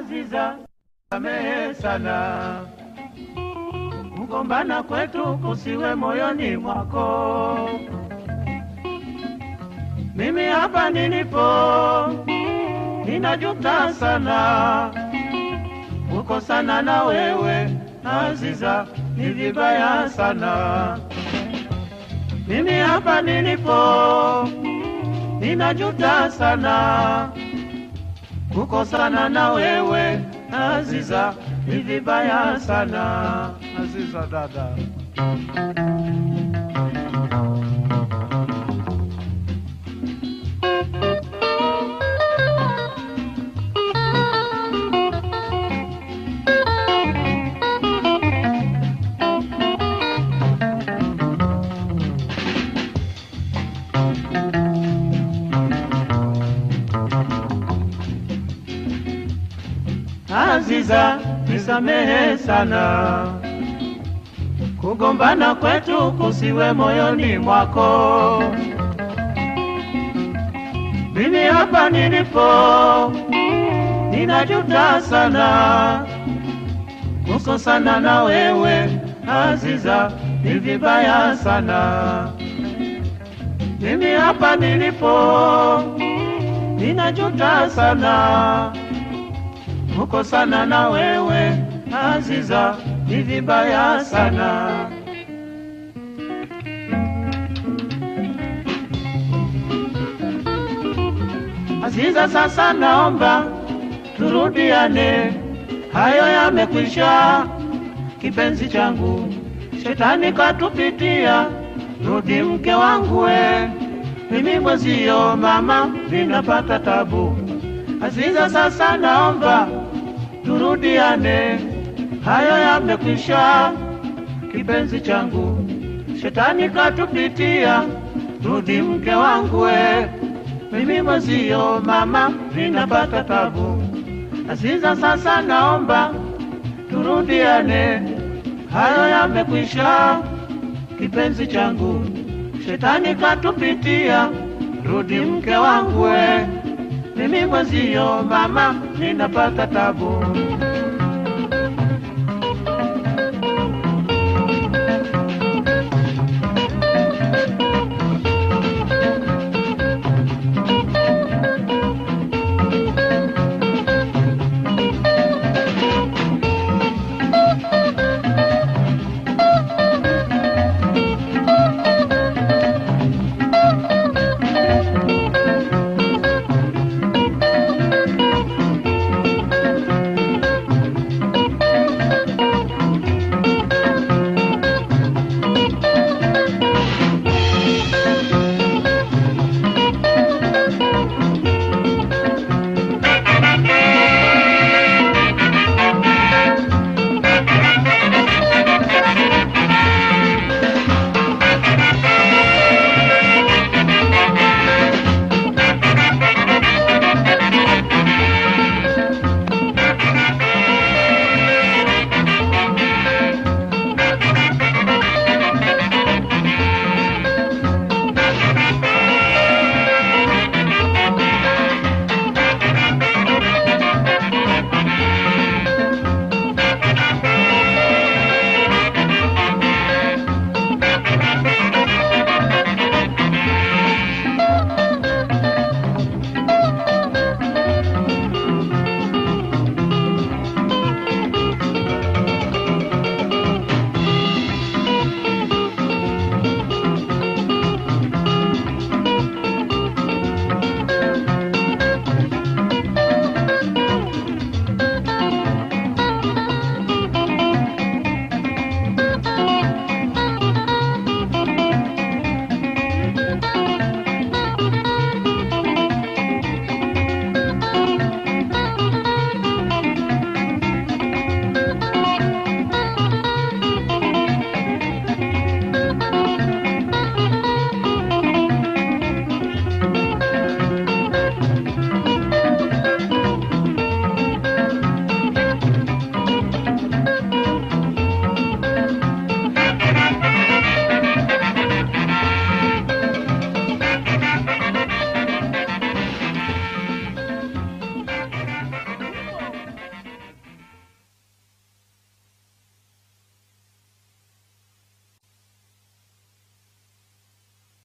Aziza, samehe sana, kugombana kwetu kusiwe moyoni mwako. Mimi hapa nilipo ninajuta sana kukosana na wewe Aziza, ni vibaya sana. Mimi hapa nilipo ninajuta sana kukosana na wewe Aziza, ni vibaya sana. Aziza dada. Aziza, nisamehe sana, kugombana kwetu kusiwe moyoni mwako. Mimi hapa nilipo ninajuta sana, kukosana na wewe Aziza, ni vibaya sana. Mimi hapa nilipo ninajuta sana kukosana na wewe Aziza, ni vibaya sana. Aziza, sasa naomba turudiane, hayo yamekwisha, kipenzi changu, shetani katupitia, rudi mke wangu we, mimi mwezio mama, ninapata tabu. Aziza, sasa naomba turudiane, hayo yamekwisha, kipenzi changu, shetani katupitia, rudi mke wangu we, mimi mwezio mama, ninapata tabu. Aziza, sasa naomba turudiane, hayo yamekwisha, kipenzi changu, shetani katupitia, rudi mke wangu we, mimi mwezio mama, ninapata tabu.